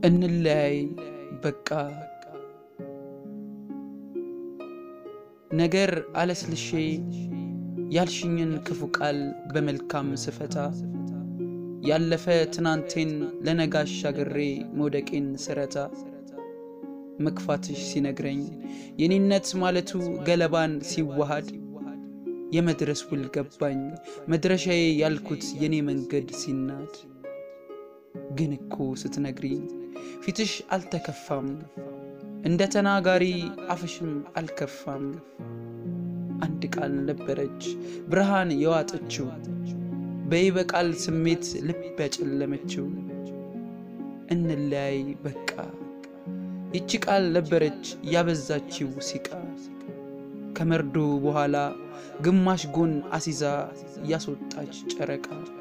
እንለያይ በቃ ነገር አለስልሼ ያልሽኝን ክፉ ቃል በመልካም ስፈታ ያለፈ ትናንቴን ለነጋ አሻግሬ መውደቄን ስረታ መክፋትሽ ሲነግረኝ የኔነት ማለቱ ገለባን ሲዋሃድ የመድረስ ውል ገባኝ መድረሻዬ ያልኩት የኔ መንገድ ሲናድ ግን እኮ ስትነግሪኝ ፊትሽ አልተከፋም እንደ ተናጋሪ አፍሽም አልከፋም አንድ ቃል ነበረች ብርሃን የዋጠችው በይበቃል ስሜት ልብ ያጨለመችው እንለያይ በቃ ይቺ ቃል ነበረች ያበዛችው ሲቃ ከመርዶ በኋላ ግማሽ ጎን አሲዛ ያስወጣች ጨረቃ